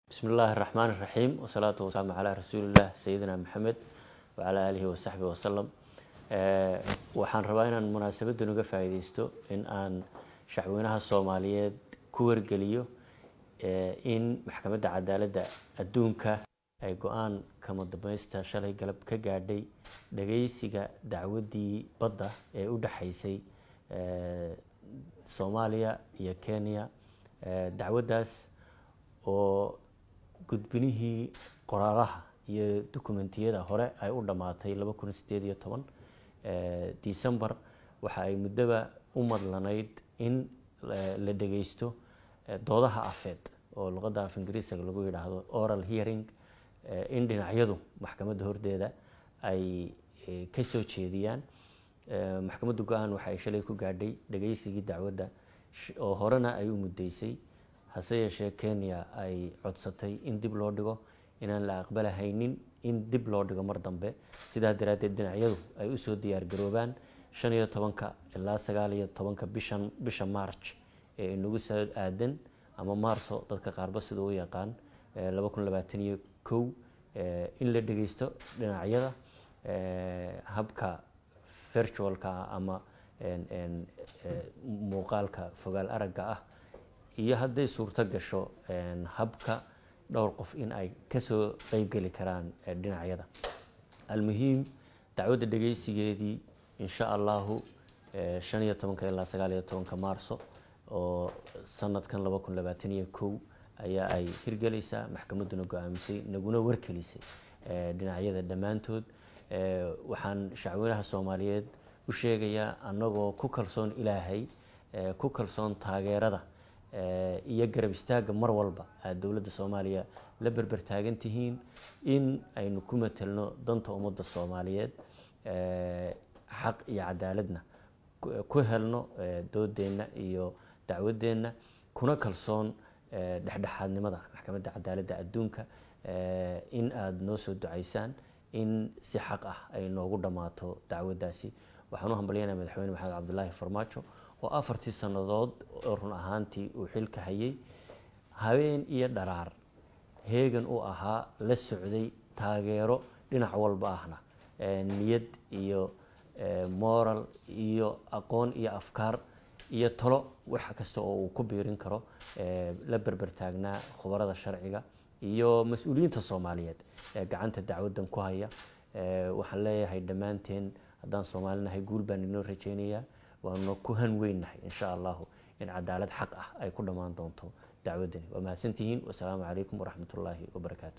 bismi illaahi raxmaan iraxiim wasalaatu wasalaamu calaa rasuuliillah sayidina maxamed wacalaa aalihi wasaxbi wasalam waxaan rabaa inaan munaasabadan uga faa'iideysto in aan shacweynaha soomaaliyeed ku wargeliyo in maxkamadda cadaaladda adduunka ay go-aan kama dambaysta shalay galab ka gaadhay dhageysiga dacwaddii badda ee u dhexaysay soomaaliya iyo kenya dacwaddaas oo gudbinihii qoraalaha iyo dokumentiyada hore ay u dhammaatay laba kun sideed iyo toban december waxa ay muddoba u madlanayd in la dhageysto doodaha afeed oo luqadda af ingiriisaga lagu yidhaahdo oral hearing in dhinacyadu maxkamadda hordeeda ay ka soo jeediyaan maxkamadda go-aan waxa ay shalay ku gaadhay dhageysigii dacwadda oo horena ay u muddeysay hase yeeshee kenya ay codsatay in dib loo dhigo inaan la aqbalahaynin in dib loo dhigo mar dambe sidaa daraaddeed dhinacyadu ay usoo diyaargaroobaan shan iyo tobanka ilaa sagaal iyo tobanka bishan bisha march ee inagu soo aadan ama marso dadka qaarba sida u yaqaan laba kun labaatan iyo kow in la dhegeysto dhinacyada habka virtualka ama muuqaalka fogaal aragga ah iyo hadday suurto gasho habka dhowr qof in ay kasoo qeybgeli karaan dhinacyada almuhiim dacwadda dhegeysigeedii insha allahu shan iyo tobanka ilaa sagaal iyo tobanka maarso oo sanadkan laba kun labaatan iyo kow ayaa ay hirgelaysaa maxkamadduna go-aamisay naguna warkelisay dhinacyada dhammaantood waxaan shacweynaha soomaaliyeed u sheegayaa annagoo ku kalsoon ilaahay ku kalsoon taageerada iyo garab istaagga mar walba aad dowladda soomaaliya la berber taagan tihiin in aynu ku matelno danta ummadda soomaaliyeed xaq iyo cadaaladna ku helno doodeenna iyo dacwadeenna kuna kalsoon dhexdhexaadnimada maxkamadda cadaaladda adduunka in aada noo soo ducaysaan in si xaq ah ay noogu dhammaato dacwaddaasi waxaan u hambalyanaya madaxweyne maxamed cabdulaahi farmaajo oo afartii sannadood oo run ahaantii uu xilka hayay habeen iyo dharaar heegan u ahaa la socday taageero dhinac walba ahna niyad iyo moral iyo aqoon iyo afkaar iyo talo wax kasta oo uu ku biirin karo la berber taagnaa khubarada sharciga iyo mas-uuliyiinta soomaaliyeed ee gacanta dacwaddan ku haya waxaan leeyahay dhammaanteen haddaan soomaalinahay guul baan inoo rajeynayaa waanu ku han weynahay insha allahu in cadaalad xaq ah ay ku dhammaan doonto dacwaddani waa mahadsantihiin wasalaamu calaykum waraxmat ullaahi wabarakaatu